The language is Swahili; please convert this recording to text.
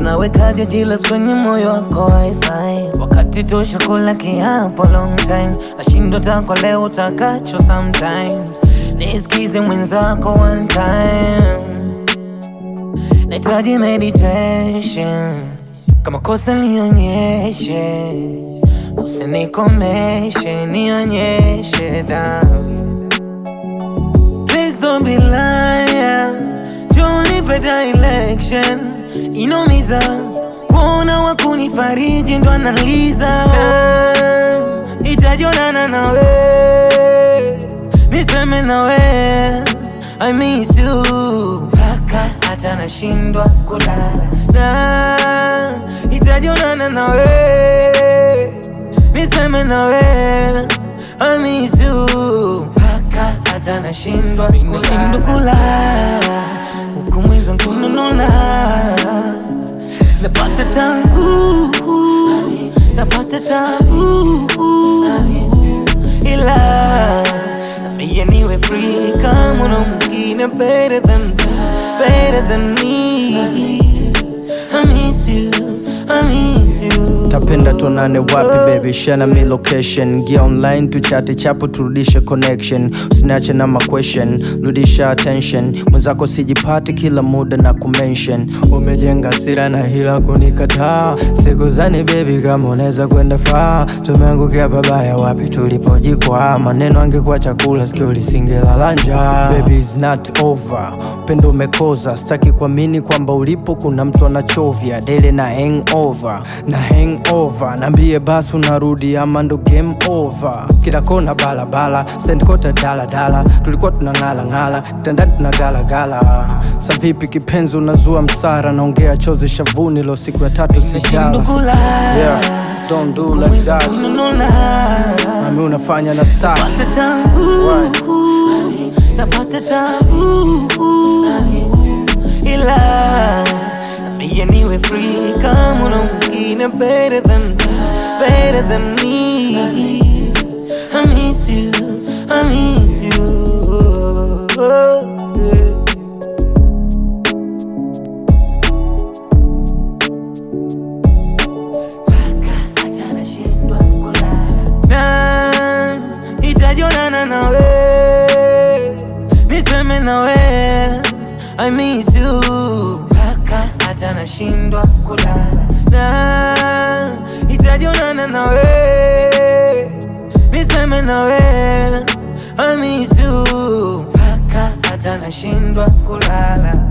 unawekaje jilas kwenye moyo wako wifi wakati tosha kula kiapo long time nashindo tako leo utakacho sometimes nisikize mwenzako one time nahitaji meditation kama kosa nionyeshe usinikomeshe nionyeshe damu Please don't be liar Junipe direction Inomiza Kuona wakunifariji ndo analiza Itajonana nawe Niseme nawe I miss you Paka hata nashindwa kulala na Itajonana nawe Niseme nawe I miss you Paka hata nashindwa Nashindwa kulala Huku mwiza kunununa Napata tabu Napata tabu Ila Nambia niwe free kama una mwingine better than Better than me I miss you I miss you tapenda tuonane wapi baby shana mi location gia online tuchate chapo turudishe connection usiniache na maquestion rudisha attention mwenzako sijipati kila muda na kumention umejenga sira na hila kunikataa sikuzani baby kama unaweza kwenda faa tumeangukia babaya wapi tulipojikwaa maneno angekuwa chakula sikio lisingelala njaa baby is not over upendo umekoza sitaki kuamini kwamba ulipo kuna mtu anachovya dele na hangover na hangover naambie basi unarudi ama ndo game over kila kona balabala sendkota daladala tulikuwa tunang'ala ng'ala kitandani tunagalagala sa vipi kipenzi unazua msara naongea chozi shavuni lo siku ya tatu Nashindwa sijala kulala yeah, don't do like Mwiza that kunununa nami unafanya na star Napata tabu Napata tabu Ila Nambia niwe free kama una mwingine better than Better than me I miss you I miss you yeah. hata nashindwa kulala na itajonana nawe niseme nawe I miss you mpaka hata nashindwa kulala na itajonana nawe niseme nawe I miss you mpaka hata nashindwa kulala